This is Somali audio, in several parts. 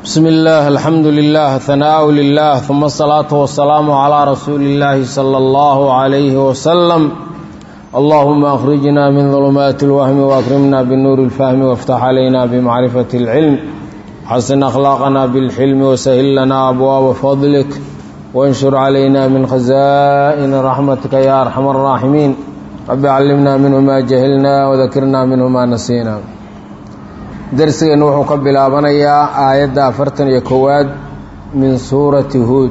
bsmi اllaah alxamdu lilah hanaaءu lilah uma asalaatu wasalaamu calaa rasuuli اllaahi salى اllahu عalayhi wasalam allahuma akhrijna min dulumaati اlwahmi waakrimna binuuri اlfahmi wاftax calayna bimacrifati اlcilm xasin akhlaaqana bilxilmi wasahil lana abwaaba fadlik wanshur calayna min khazaa'ini raxmatika ya arxam الraaximiin rabi callimna minhu ma jahilna wadakirna minhu ma nasiina darsigeennu wuxuu ka bilaabanayaa aayadda afartan iyo kowaad min suurati huud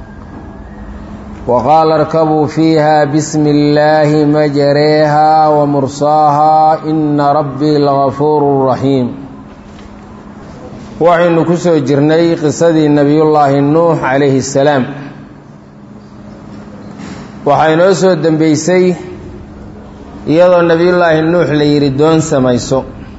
wa qaala arkabuu fiiha bismi illaahi majareeha wa mursaaha ina rabbii lagafuuru raxiim waxaynu ku soo jirnay qisadii nebiyullaahi nuux calayhi salaam waxaa inoo soo dembeysay iyadoo nebiyullaahi nuux la yidhi doon samayso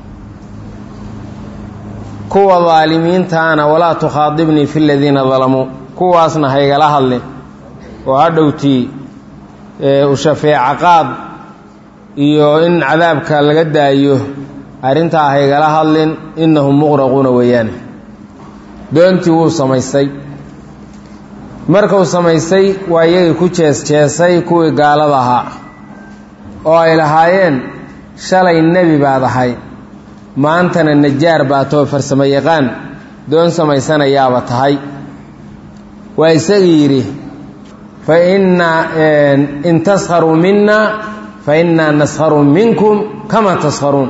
kuwa daalimiintaana walaa tukhaadibnii fi ladiina dalamuu kuwaasna haygala hadlin oo hadhowtii u shafeeca qaad iyo in cadaabka laga daayo arrintaa haygala hadlin innahum muqraquuna weeyaane doontii wuu samaystay markuu samaystay waa iyagii ku jees-jeesay kuwii gaalada ahaa oo ay lahaayeen shalay nebi baad ahay maantana najaar baa too farsamo yaqaan doon samaysanayaaba tahay waa isagii yidhi fa innaa in taskharuu minna fa innaa naskharu minkum kama taskharuun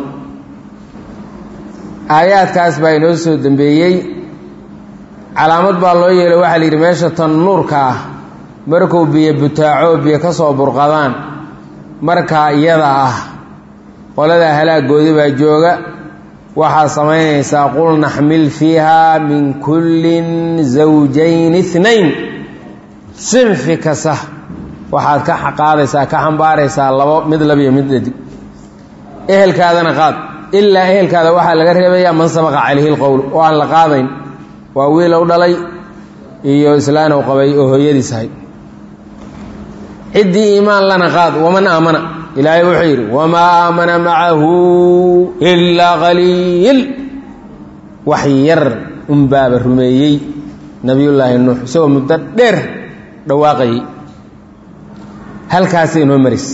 aayaadkaas baa inoo soo dembeeyey calaamad baa loo yeelay waxaa la yidhi meesha tan nuurka ah markuu biyo butaaco biyo ka soo burqadaan markaa iyada ah qoladaa halaagoodi baa jooga waxaad samaynaysaa qul naxmil fiiha min kullin zawjayn inayn sinfi kasta waxaad ka qaadaysaa ka xambaaraysaa labo mid labiyo mid dhadig ehelkaadana qaad ilaa ehelkaada waxaa laga reebayaa man sabaqa calayhi lqowl oo aan la qaadayn waa wiilow dhalay iyo islaanow qabay oo hooyadiis ahay ciddii iimaan lana qaad waman aamana ilaahay wuxuu yidhi wamaa aamana macahu ilaa qaliil wax yar unbaaba rumeeyey nebiyullaahi nuux isagoo muddo dheer dhawaaqayay halkaasay inoo maraysa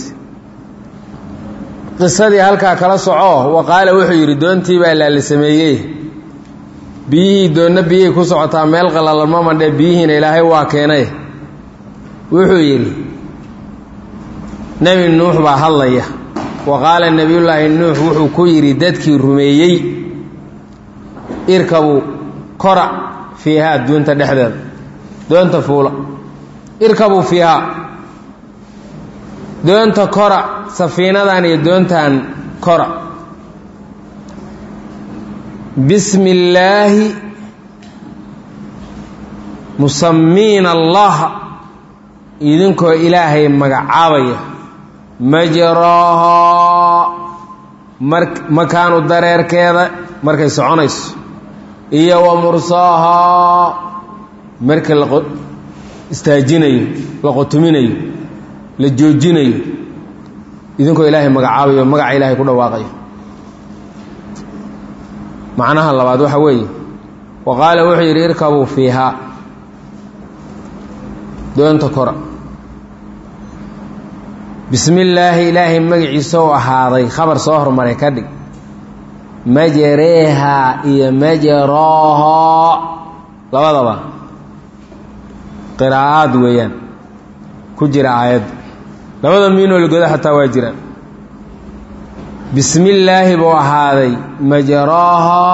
qisadii halkaa kala soco wa qaala wuxuu yidhi doontii baa laala sameeyey biyihii doonna biyihii ku socotaa meel qallalan ma mandhe biyihiina ilaahay waa keenay wuxuu yidhi nebi nuux baa hadlaya wa qaala nebiyullaahi nuux wuxuu ku yidhi dadkii rumeeyey irkabuu kora fiihaa duunta dhexdeeda doonta fuula irkabuu fiihaa doonta kora safiinadan iyo doontan kora bismi illaahi musamiina allaha idinkoo ilaahay magacaabaya majraahaa mar makaanu dareerkeeda markay soconayso iyo wa mursaahaa markii la istaajinayo la qotuminayo la joojinayo idinkoo ilaahay magacaabayo magaca ilaahay ku dhawaaqayo macnaha labaad waxa weeye wa qaala wuxuu yidhi irkabuu fiihaa doonta kora bismi illaahi ilaahay magaciisa u ahaaday khabar soo hormaray ka dhig majareeha iyo majaraaha labadaba qiraa'aad weeyaan ku jira aayadda labada miinoo lagoda xataa waa jiraan bismi illaahi buu ahaaday majaraaha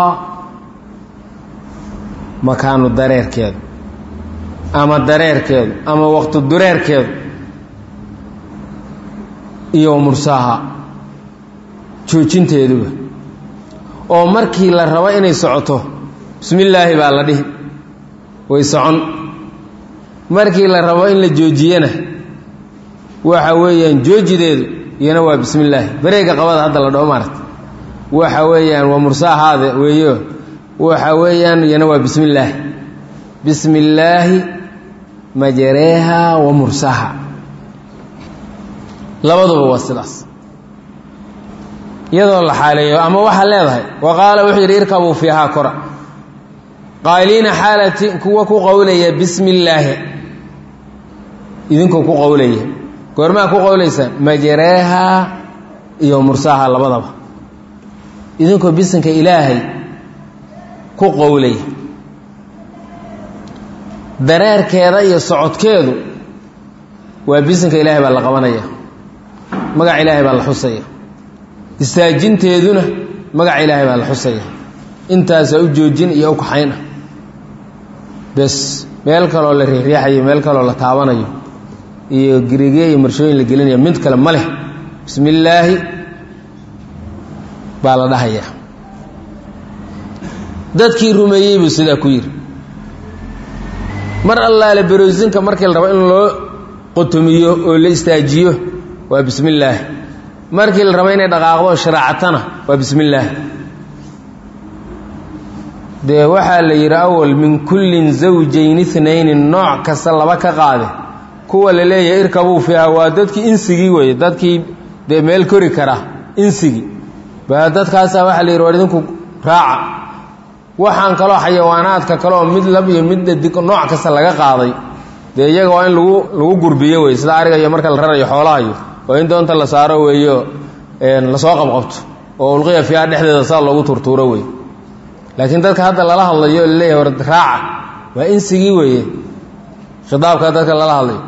makaanu dareerkeedu ama dareerkeedu ama waqti dureerkeedu iyo mursaaha joojinteeduba oo markii la rabo inay socoto bismi illaahi baa la dhihi way socon markii la rabo in la joojiyana waxa weeyaan joojideedu iyana waa bismi illaahi bareega qabada hadda la dhaho maaragta waxa weeyaan waa mursaahaada weeyo waxa weeyaan iyana waa bismi illaahi bismi illaahi majareeha wa mursaaha labaduba waa sidaas iyadoo la xaaleeyo ama waxaa leedahay wa qaala wuxuu yidhi irkabuu fiihaa kora qaaliina xaalati kuwa ku qowlaya bismi illaahi idinkoo ku qowlaya goormaa ku qowlaysa majareeha iyo mursaha labadaba idinkoo bisinka ilaahay ku qowlaya dareerkeeda iyo socodkeedu waa bisinka ilaahay baa la qabanaya magaca ilaahay baa la xusaya istaajinteeduna magaca ilaahay baa la xusaya intaasaa u joojin iyo u kaxayn ah bes meel kaloo la riixriixayo meel kaloo la taabanayo iyo giriigye iyo marshooyin la gelinayo mid kale ma leh bismi illaahi baa la dhahayaa dadkii rumeeyey buu sidaa ku yidhi mar allaale baroosinka markii la rabo in loo qotomiyo oo la istaajiyo waa bismi illaahi markii la rabo inay dhaqaaqdo sharaacatana waa bismi illaahi dee waxaa la yidhi awal min kullin zawjayn inayni nooc kasta laba ka qaade kuwa la leeyahay irkabuu fiiha waa dadkii insigii weeye dadkii dee meel kori kara insigii baa dadkaasaa waxaa la yidhi war idinku raaca waxaan kaloo xayawaanaadka kaleoo mid lab iyo mid dhadig nooc kasta laga qaaday dee iyaga waa in lagu lagu gurbiyo wey sida ariga iyo marka la rarayo xoolahayo oo in doonta la saaro weeyo lasoo qabqabto oo ulqiya fiiha dhexdeeda saa loogu turtuuro wey laakiin dadka hadda lala hadlayo oo laleeyahay war raaca waa insigii weeye khitaabka dadka lala hadlayo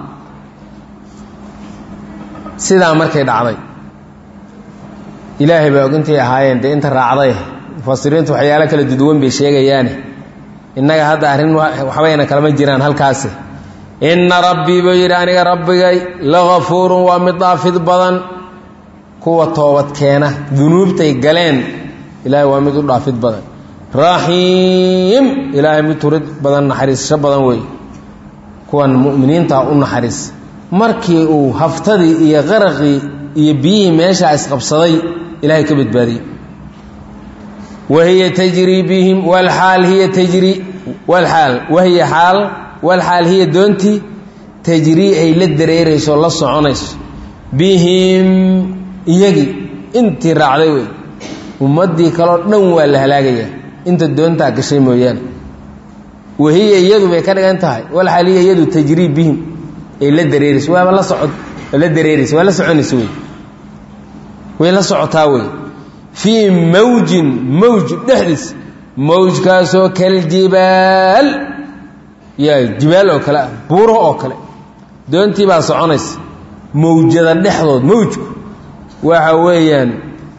sidaa markay dhacday ilaahay baa ogintay ahaayeen dee inta raacday mufasiriintu waxyaalo kala duduwan bay sheegayaane innaga hadda arrin waxbayna kalama jiraan halkaasi inna rabbii buu yidhi aniga rabbigay lagafuurun waa mid daafid badan kuwa toobad keena dunuubtay galeen ilaahay waa mid u dhaafid badan raxiim ilaahay mid turid badan naxariissho badan wey kuwan mu'miniinta u naxariis markii uu haftadii iyo qaraqii iyo biyihii meeshaa isqabsaday ilaahay ka badbaadiyey wahiya tajrii bihim wlxaal hiya tajrii wlxaal wahiya xaal walxaal hiya doontii tajrii ay la dareerayso la soconayso bihim iyagii intii raacday wey ummaddii kaleo dhan waa la halaagayaa inta doontaa gashay mooyaane wahiya iyadu bay ka dhigan tahay walxaal hiya iyadu tajrii bihim ay la dareerayso waaba la socod la dareeraysa waa la soconaysa wey way la socotaa wey fii mawjin mawj dhexdiis mawjkaasoo kaljibaal yaa jibaal oo kale ah buuro oo kale doontii baa soconaysa mawjada dhexdood mawjku waxa weeyaan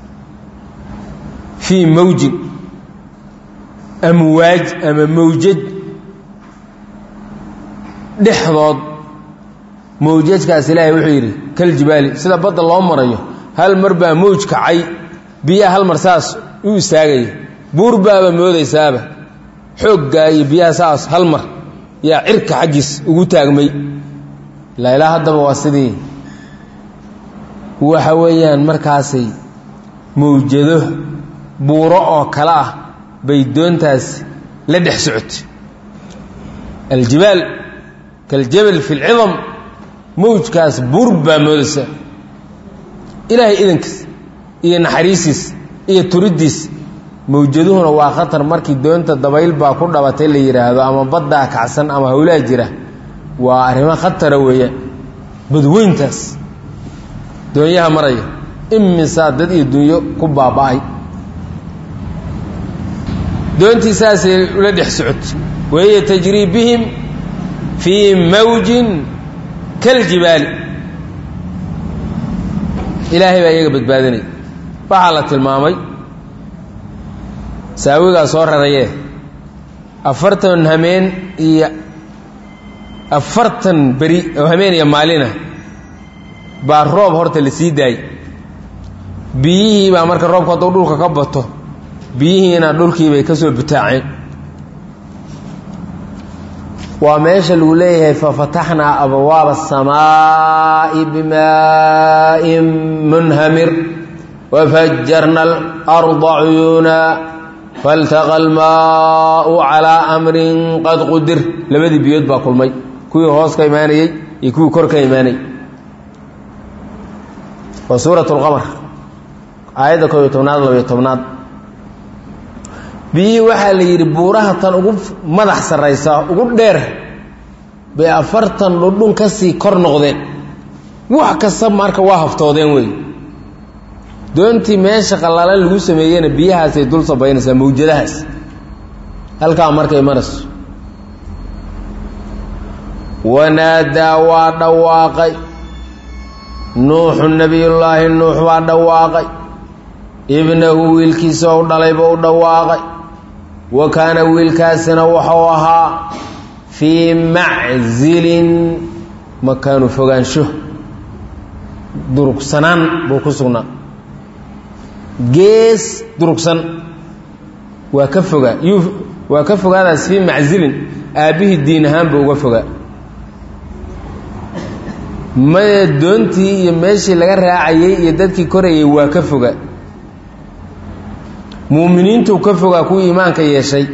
fii mawjin amwaaj ama mawjad dhexdood mawjadkaas ilaahay wuxuu yidhi kaljibaali sida badda loo marayo hal mar baa mawj kacay biyaha hal mar saas u istaagaya buur baaba moodaysaaba xooggaa iyo biyaha saas hal mar yaa cirka xaggiis ugu taagmay ilaa ilaa haddaba waa sidii waxa weeyaan markaasay mawjado buuro oo kale ah bay doontaas la dhex socotay aljibaal kaljabal fi lcidam mawjkaas buur baa moodaysa ilaahay idankiis iyo naxariisiis iyo turiddiis mawjaduhuna waa khatar markii doonta dabayl baa ku dhabatay la yidhaahdo ama baddaa kacsan ama howlaa jira waa arrimo khatara weeyaan badweyntaas doonyaha maraya imisaa dad iyo dunyo ku baaba'ay doontii saasay ula dhex socotay wahiya tajrii bihim fii mawjin kaljibaali ilaahay baa iyaga badbaadinaya waxaa la tilmaamay saawigaa soo rarayee afartan hameen iyo afartan beri oo hameen iyo maalina baa roob horta la sii daayey biyihii baa marka roobku hadduu dhulka ka bato biyihiina dhulkii bay ka soo butaaceen waa meesha lagu leeyahay fafataxnaa abwaaba aلsamaaءi bimaa'in munhamir wafajarna alarda cuyuuna faltaqa almaau calaa amrin qad qudir labadii biyood baa kulmay kuwii hoos ka imaanayey iyo kuwii kor ka imaanayey waa suuraة اlqamar aayadda koob iyo tobnaad labayo tobnaad biyihii waxaa la yidhi buuraha tan ugu madax sarraysa ugu dheer bay afartan dhudhun ka sii kor noqdeen wax kasta marka waa haftoodeen wey doontii meesha qallalan lagu sameeyeyna biyahaasay dul sabaynaysaa mawjadahaas halkaa markay marayso wanaadaa waa dhawaaqay nuuxu nebiyullaahi nuux baa dhawaaqay ibnahu wiilkiisa ou dhalayba u dhawaaqay wa kaana wiilkaasina wuxuu ahaa fii maczilin makaanu fogaansho durugsanaan buu ku sugnaa gees durugsan waa ka fogaa yuu waa ka fogaadaas fii maczilin aabbihii diin ahaan buu uga fogaa maya doontii iyo meeshii laga raacayey iyo dadkii korayay waa ka fogaa muuminiintuu ka fogaa kuwii iimaanka yeeshay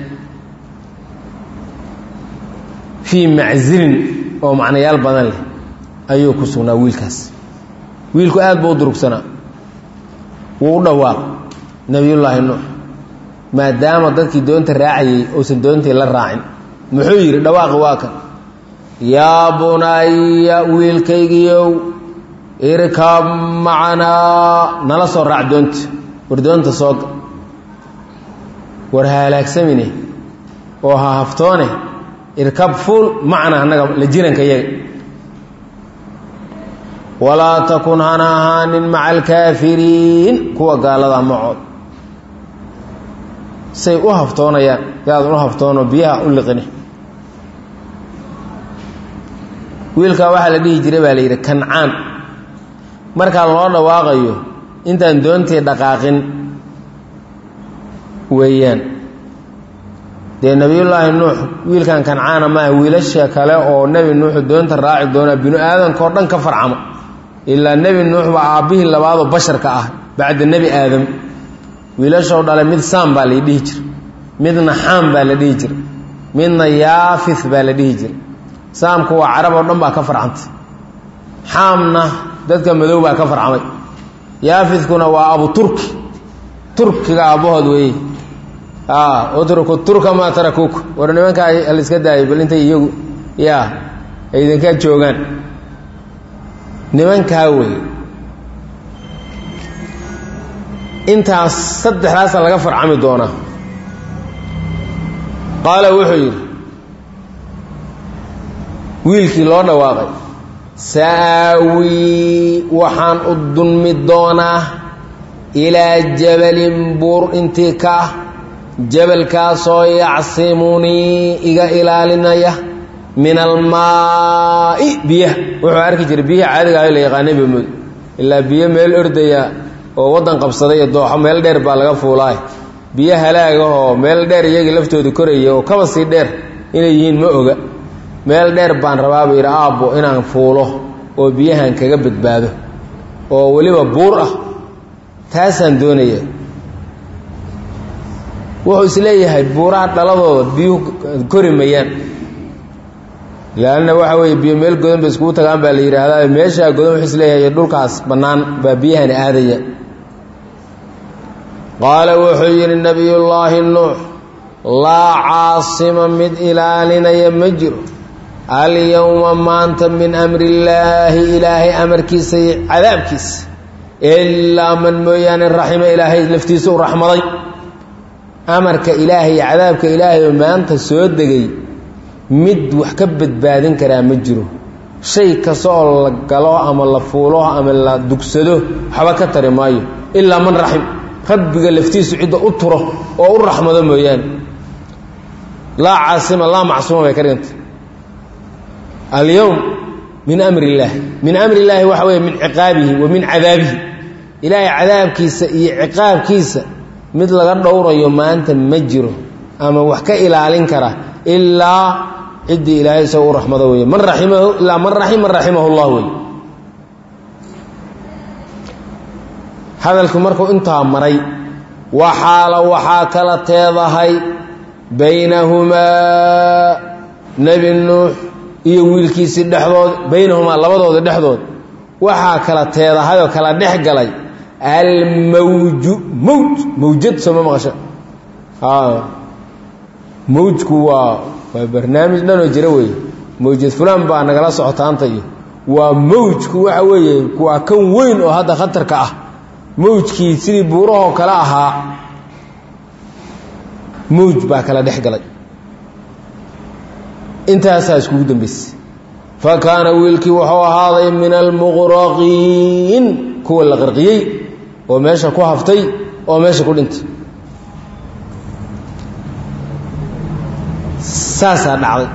fii maczilin oo macnayaal badan leh ayuu ku sugnaa wiilkaas wiilku aad buu u durugsanaa wuu u dhawaaq nebiyullaahi nuux maadaama dadkii doonta raacayey uusan doontii la raacin muxuu yidhi dhawaaqi waa kan yaa bunaya wiilkaygiiow irkab macanaa nala soo raac doonta war doonta sooga war ha halaagsamine oo ha haftoone irkab fuul macna annaga la jiranka yaga walaa takun hana ahaanin maca alkaafiriin kuwa gaalada macood say u haftoonayaan yaadan u haftoono biyaha u liqine wiilkaa waxaa la dhihi jiray baa la yidhi kancaan markaa loo dhawaaqayo intaan doontii dhaqaaqin weeyaan dee nebiyullaahi nuux wiilkan kancaana maaha wiilasha kale oo nebi nuuxu doonta raaci doonaa binu aadamkao dhan ka farcamo ilaa nebi nuux baa aabbihii labaadoo basharka ah bacda nebi aadam wiilashoo dhale mid saam baa la dhihi jira midna xaam baa la dhihi jira midna yaafith baa la dhihi jira saamku waa carab oo dhan baa ka farcantay xaamna dadka madow baa ka farcamay yaafidkuna waa abu turki turkiga aabbahood weeye utruku turka maa tarakuuku war nimankaa haliska daayay bal intay iyagu yaa ay idinka joogaan nimankaa weeye intaas saddexdaasa laga farcami doonaa qaala wuxuu yidhi wiilkii loo dhawaaqay sa'aawii waxaan u dulmi doonaa ilaa jabalin buur intii ka ah jabalkaasoo yacsimunii iga ilaalinaya min almaa'i biyaha wuxuu arki jiray biyaha caadiga aho la yaqaanay bamud ilaa biyo meel ordaya oo waddan qabsaday iyo dooxo meel dheer baa laga fuulaay biyo halaagahoo meel dheer iyagii laftooda koraya oo kaba sii dheer inay yihiin ma oga meel dheer baan rabaa buu yidhi aabbo inaan fuulo oo biyahan kaga badbaado oo weliba buur ah taasaan doonaya wuxuu isleeyahay buuraha dhaladooda biyuhu kori mayaan leanna waxa weeye biyo meel godan bay iskugu tagaan baa la yidhaahdaa meeshaa godan wuxuu isleeyahay dhulkaas bannaan baa biyahani aadaya qaala wuxuu yidhi nebiyullaahi nuux laa caasima mid ilaalinaya ma jiro alyowma maanta min amri illaahi ilaahay amarkiisa iyo cadaabkiisa ilaa man mooyaane raxima ilaahay laftiisa u raxmaday amarka ilaahay iyo cadaabka ilaahay oo maanta soo degay mid wax ka badbaadin karaa ma jiro shay kasta oo la galo ama la fuulo ama la dugsado waxba ka tari maayo ilaa man raxim rabbiga laftiisu cidda u turo oo u raxmado mooyaane laa caasima laa macsuuma bay ka dhiganta alyowm min amri illaahi min amri illaahi waxa weeye min ciqaabihi wa min cadaabihi ilaahay cadaabkiisa iyo ciqaabkiisa mid laga dhowrayo maanta ma jiro ama wax ka ilaalin kara ilaa ciddii ilaahay isaga u raxmado weeye man raimahu ilaa man raxim man raximahu llah wey hadalku markuu intaa maray waxaala waxaa kala teedahay baynahumaa nebi nuux iyo wiilkiisii dhexdood baynahumaa labadooda dhexdood waxaa kala teedahay oo kala dhex galay almawju mowj mawjad sooma maqasho mawjku waa waa barnaamij dhanoo jira weeye mawjad fulaan baa nagala socotaanta iyo waa mawjku waxa weeye waa kan weyn oo hadda khatarka ah mawjkii sidii buurahoo kale ahaa mawj baa kala dhex galay intaasaa iskugu dambaysay fa kaana wiilkii wuxuu ahaaday min almuqraqiin kuwa la qarqiyey oo meesha ku haftay oo meesha ku dhintay saasaa dhacday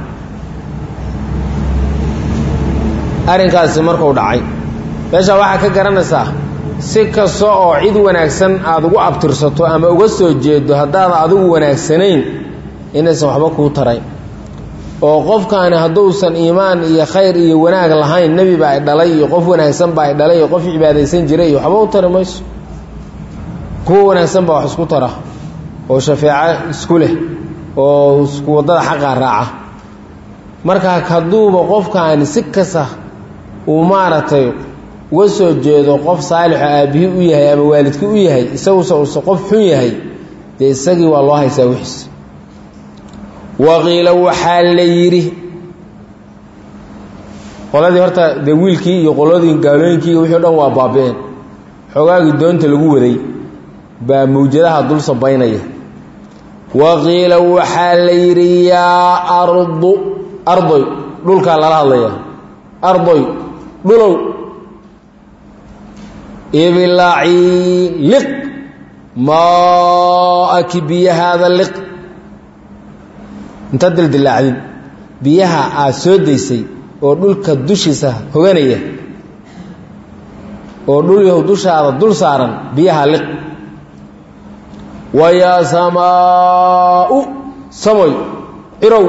arrinkaasi markuu dhacay meeshaa waxaa ka garanaysaa si kasta oo cid wanaagsan aada ugu abtirsato ama uga soo jeedo haddaadan adigu wanaagsanayn inaysan waxba kuu tarayn oo qofkaani hadduusan iimaan iyo khayr iyo wanaag lahayn nebi baa ay dhalay iyo qof wanaagsan baa ay dhalay iyo qof cibaadaysan jiray iyo waxba u tari mayso kuwa wanaagsan baa wax isku tara oo shafeeco isku leh oo isku waddada xaqaa raaca markaa hadduuba qofkaani si kasta uu maaragtay uga soo jeedo qof saalixo aabbihii u yahay ama waalidkii u yahay isaguse uuse qof xun yahay dee isagii waa loo haysaa wixiis waqiila waxaa la yidhi qoladii horta dee wiilkii iyo qoladii gaalooyinkii iyo wixii o dhan waa baabi-een xoogaagii doonta lagu waday baa mawjadaha dul sabaynaya waqiila waxaa la yidhi yaa ardu ardoy dhulkaa lala hadlaya ardoy dhulow ibilacii liq maaki biyahaada liq inta dildilaacdin biyaha aad soo daysay oo dhulka dushiisa hoganaya oo dhul yahu dushaada dul saaran biyaha liq wayaa samaau samoy cirow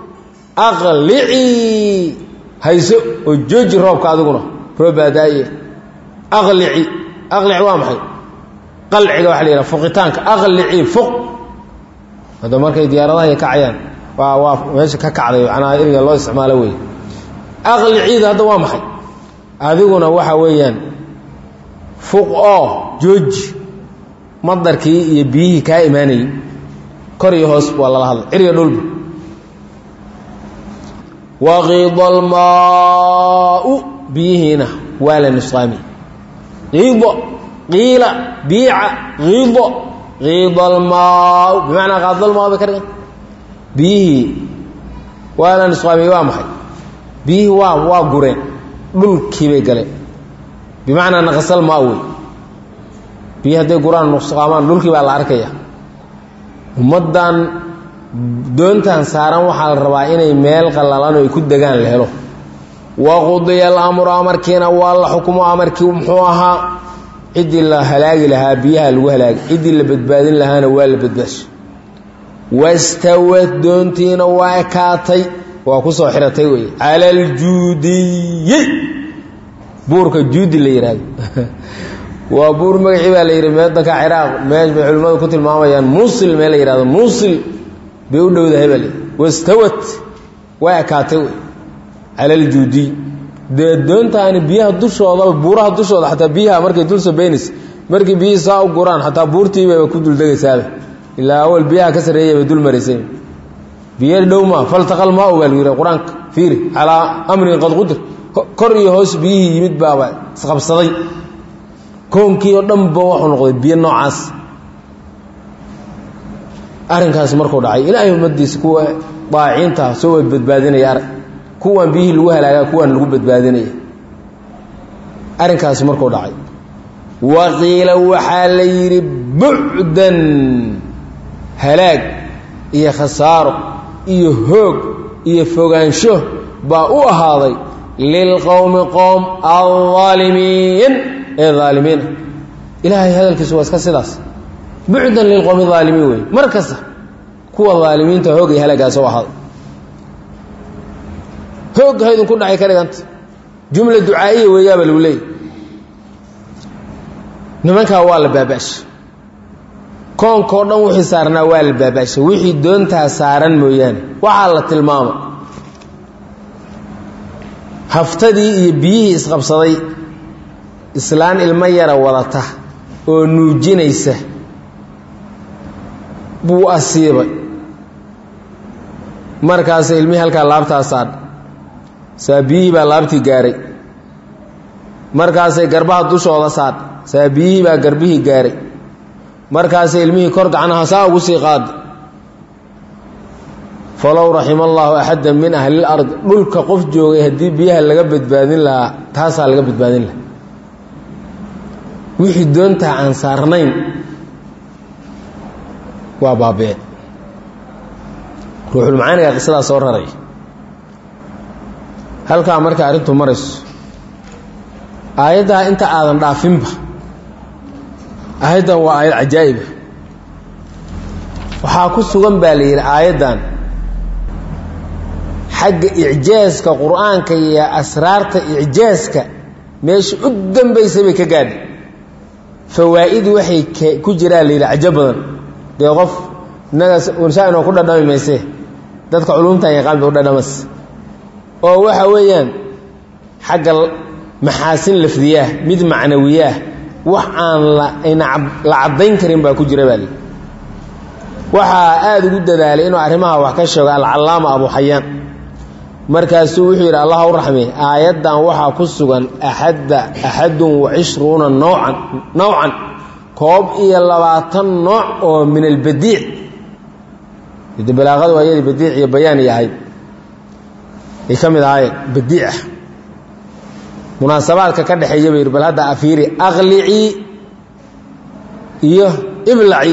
aqlicii hayso oo jooji roobka adiguna roob baadaaye aqlici aqlici waa maxay qalciga waxa la yidhaha fuqitaanka aqlici fuq hadda markay diyaaradaha ay kacayaan waa waa meesha ka kacday macnaha eriga loo isticmaalo wey aqliciida hadda waa maxay adiguna waxa weeyaan fuq oo jooji madarkii iyo biyihii kaa imaanayey kor iyo hoos waa lala hadlay ciriga dhulba waqiida almaau biyihiina waa la nusqaami qiido qiila biica qiido qiida almaau bimacnaa qaadalmaa bay ka dhigan biyihii waa la nusqaamiyey waa maxay biyihii waa waa gureen dhulkii bay galeen bimacnaa naqasal maa wey biyi hadday guraan nusqaamaan dhulkii baa la arkaya ummaddan doontan saaran waxaa la rabaa inay meel qallalan oo ay ku degaan la helo waqudiya alamru amarkiina waa la xukumo amarkii muxuu ahaa ciddii la halaagi lahaa biyaha lagu halaagi ciddii la badbaadin lahaana waa la badbaasho wastawad doontiina waa ekaatay waa ku soo xiratay wey cala aljuudiyi buurka juudi la yidhaahdo waa buur magacii baa la yidhi meedanka ciraaq meesh bay culimmadu ku tilmaamayaan muusil mee la yidhahdo muusil bay u dhowdahay baa la yidhi wastawad waa ekaatay wey cala aljuudiy dee doontaani biyaha dushoodaba buuraha dushooda xataa biyaha markay dul sabaynaysa markii biyihii saa u guraan xataa buurtiibaba ku duldegaysaaba ilaa awal biyaha ka sarreeyay bay dul maraysay biyo dhow maa faltaqal maa u baa lagu yidhi qur-aanka fiiri calaa amrin qad qudir kor iyo hoos biyihii yimid baaba isqabsaday koonkii oo dhanba wuxuu noqday biyo noocaas arrinkaas markuu dhacay ilaahay ummaddiisa kuwa daaciciinta soo wad badbaadinaya arag kuwan biyihii lagu halaagaa kuwan lagu badbaadinaya arrinkaasi markuu dhacay waqiila waxaa la yidhi bucdan halaag iyo khasaaro iyo hoog iyo fogaansho baa u ahaaday lilqowmi qowm alaalimiin ee aalimiina ilaahay hadalkiisu waa iska sidaas bucdan lilqowmi aalimiin wey mar kasta kuwa aalimiinta hoog iyo halaagaas u ahaaday hoog haydun ku dhacay ka dhiganta jumla ducaa'iya weeyaaba lagu leeyay nimankaa waa la baaba'shay koonkao dhan wixii saarnaa waa la baaba'shay wixii doontaa saaran mooyaane waxaa la tilmaama haftadii iyo biyihii isqabsaday islaan ilmo yara wadata oo nuujinaysa buu asiibay markaas ilmihii halkaa laabtaa saadh saa biyihii baa laabtii gaaray markaasay garbaha dushooda saadh saa biyihii baa garbihii gaaray markaasay ilmihii kor gacnaha saa ugu sii qaada falow raxima allaahu axadda min ahlil ard dhulka qof joogay haddii biyaha laga badbaadin lahaa taasaa laga badbaadin lahaa wixii doontaa aan saarnayn waa baabee ruuxulmacaaniga qisadaa soo raray halkaa marka arrintu marayso aayaddaa inta aadan dhaafinba aayaddan waa aayad cajaa'iba waxaa ku sugan baa la yidhi aayaddan xagga icjaaska qur-aanka iyo asraarta icjaaska meesha u dambaysa bay ka gaadhay fawaa'id waxay ku jiraa la yidhi cajo badan dee qof innaga wanshaa inoo ku dhadhami maysee dadka culumtan yaqaan bay u dhadhamas oo waxa weeyaan xagga maxaasin lafdiyaah mid macnawiyaah wax aan la caddayn karin baa ku jira baa lii waxaa aada ugu dadaalay inuu arrimaha wax ka sheego alcallaama abu xayaan markaasuu wuxuu yidhi allah u raxmey aayaddan waxaa ku sugan axadda axadun wa cishruuna noocan nowcan koob iyo labaatan nooc oo min albadiic de balaaqadu waa iyadii badiic iyo bayaan iyo ahayd ay ka mid ahaayeen badiicah munaasabaadka ka dhexeeya ba yidhi bal hadda afiiri aqlicii iyo iblaci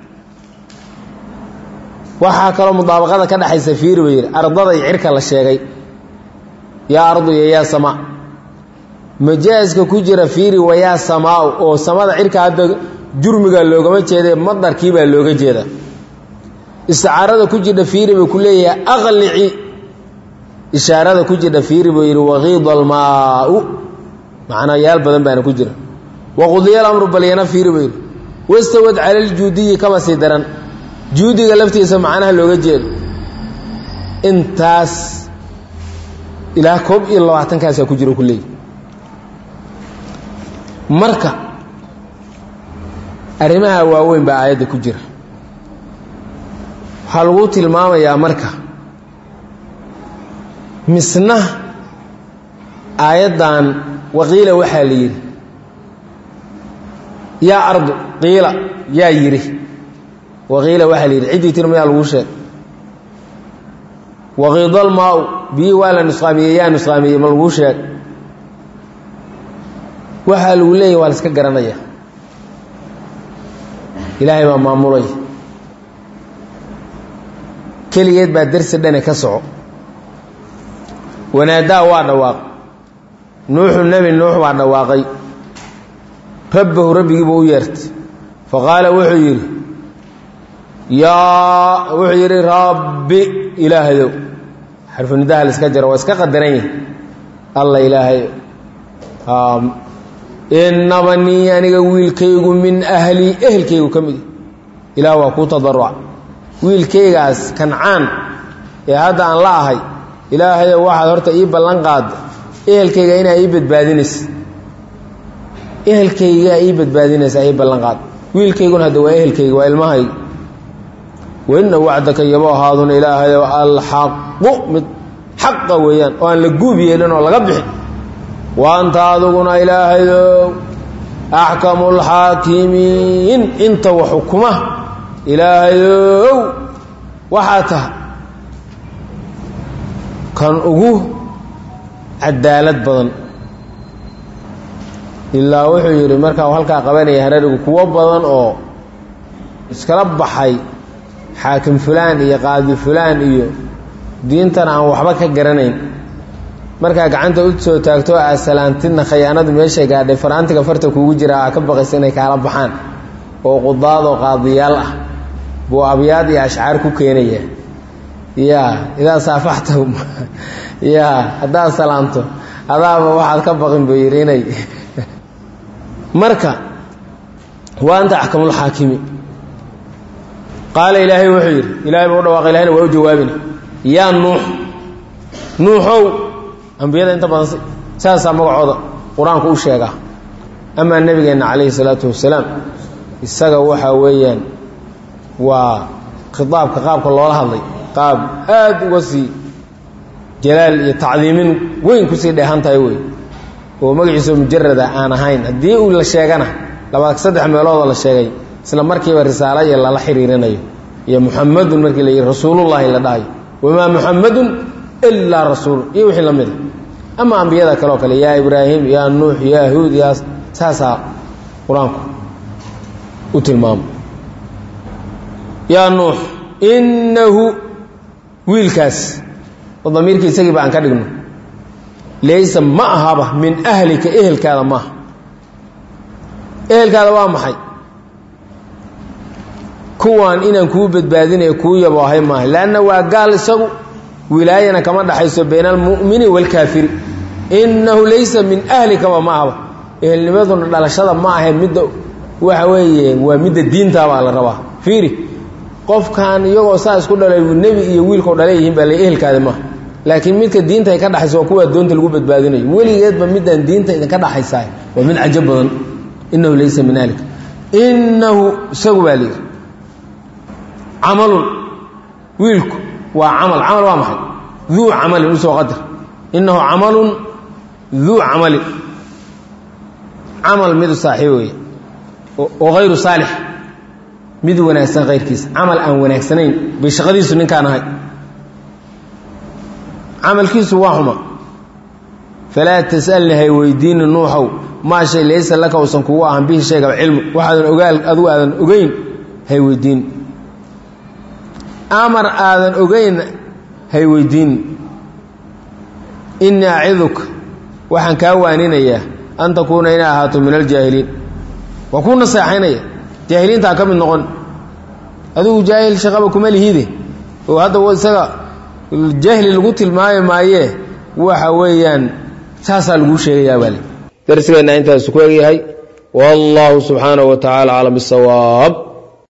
waxaa kaloo mudaabaqada ka dhexaysa fiiri ba yidhi ardada iyo cirka la sheegay yaa ardu iyo yaa samaa majaaska ku jira fiiri wa yaa samaau oo samada cirka hadda jurmiga loogama jeeda madarkii baa looga jeeda isticaarada ku jidha fiiri buu ku leeyahay aqlici ishaarada ku jidha fiiri buu yidhi waqiida almaau macnaa yaal badan baana ku jira waqudiya alamru balyana fiiri buu yidhi wastawad cala ljuudiyi kama sii daran juudiga laftiisa macnaha looga jeedo intaas ilaa koob iyo labaatankaasaa ku jira ku leeyahy marka arrimaha waaweyn baa aayadda ku jira waxaa lagu tilmaamayaa marka misna aayaddan waqiila waxaa la yidhi yaa ardu qiila yaa yidhi waqiila waxaa la yidhi ciddii tirmayaa lagu sheeg waqiidalmaa-u biyii waa la nusqaamiyey yaa nusqaamiyey ma laguu sheeg waxaa lagu leeyahy waa la iska garanaya ilaahay baa maamulaya keligeed baa darsi dhane ka soco wanaadaa waa dhawaaq nuuxu nebi nuux baa dhawaaqay rabbahu rabbigiibuu u yeertay faqaala wuxuu yidhi yaa wuxuu yidhi rabbi ilaahayow xarfunidaha la iska jaro waa iska qadaran yahi alla ilaahayow inaba nii aniga wiilkaygu min ahlii ehelkaygu ka mid ilaah waa kuu tadaruca wiilkaygaas kancaan ee hadda aan la ahay ilaahayow waxaad horta ii ballan qaadda ehelkayga inaa ii badbaadinaysa ehelkaygaa ii badbaadinaysaa ii ballan qaad wiilkayguna hadda waa ehelkayga waa ilmahayga waina wacdaka yabo ahaaduna ilaahayow alxaqu mid xaqa weeyaan oo aan la guub yeelin oo laga bixin wa anta aduguna ilaahayow axkamu lxaakimiin inta wa xukuma ilaahayow waxaa tahay kan ugu cadaalad badan ilaa wuxuu yidhi markaa halkaa qabanaya hararigu kuwo badan oo iskala baxay xaakim fulaan iyo qaadi fulaan iyo diintan aan waxba ka garanayn markaa gacanta u soo taagto asalaantidna khayaanadu meeshay gaadhay faraantiga farta kuugu jira aa ka baqaysa inay kaala baxaan oo qudaadoo qaadiyaal ah buu abyaad iyo ashcaar ku keenaya ya idaa saafaxta ya haddaad salaamto adaaba waxaad ka baqin buu yidhi inay marka wa anta axkamulxaakimi qaala ilaahay wuxuu yidhi ilahay buu u dhawaaqay ilahayna waa u jawaabina yaa nuux nuuxow ambiyada inta badan saasaa magacooda qur-aanku u sheegaa amaa nebigeenna calayhi salaatu wasalaam isaga waxaa weeyaan waa khitaabka qaabka loola hadlay qaab aada uga sii jalaal iyo tacdiimin weyn kusii dheehan tahay wey oo magaciisa mujarada aan ahayn haddii uu la sheegana laba saddex meeloodoo la sheegay isla markiiba risaalo iyo lala xiriirinayo iyo muxamadun markii la yidhi rasuulullahi la dhahayo wamaa muxamadun ilaa rasuul iyo wixii la mida ama ambiyada kale oo kale yaa ibraahim yaa nuux yaa huud yaa saasaa qur-aanku u tilmaamo yaa nuux innahu wiilkaas oo damiirkii isagiiba aan ka dhigno laysa ma ahaba min ahlika ehelkaada maaha ehelkaada waa maxay kuwaan inaan kuu badbaadinaya kuu yabo ahay maaha leanna waa gaal isagu wilaayana kama dhaxayso bayna almu'mini waalkaafiri innahu laysa min ahlikaba ma ahaba ehelnimaduna dhalashada ma ahayn midda waxa weeye waa midda diintaabaa la rabaa fiiri qofkan iyagoo saa isku dhalay nebi iyo wiilkao dhalay yihiin baa la ehelkaada maaha laakiin midka diinta ay ka dhaxayso waa kuwaa doonta lagu badbaadinayo weligeedba midaan diinta idinka dhaxaysaa waa mid cajo badan innahu laysa min ahlika innahu isagu baa layidhi camalun wiilku waa camal camal waa maxay duu camalin usoo qadar innahu camalun duu camalin camal midu saaxiib weeye oo hayru saalix mid wanaagsan kayrkiisa camal aan wanaagsanayn bay shaqadiisu ninkaan ahay camalkiisu waa xuma falaa tasalni hay weydiini nuuxow maa shay laysa laka uusan kugu ahan bihi sheegaba cilmu waxaadan ogaal adigu aadan ogeyn hay weydiin amar aadan ogeyn hay weydiin innii aciduka waxaan kaa waaninayaa an takuuna inay ahaato min aljaahiliin waa kuu naseexaynaya jaahiliintaa ka mid noqon adigu jaahil shaqaba kuma lihide oo hadda isaga jahli lagu tilmaami maayee waxa weeyaan saasaa laguu sheegayaa baale darsigeenna intaasu ku egyahay wallahu subxaanahu wa tacaala aclam bisawaab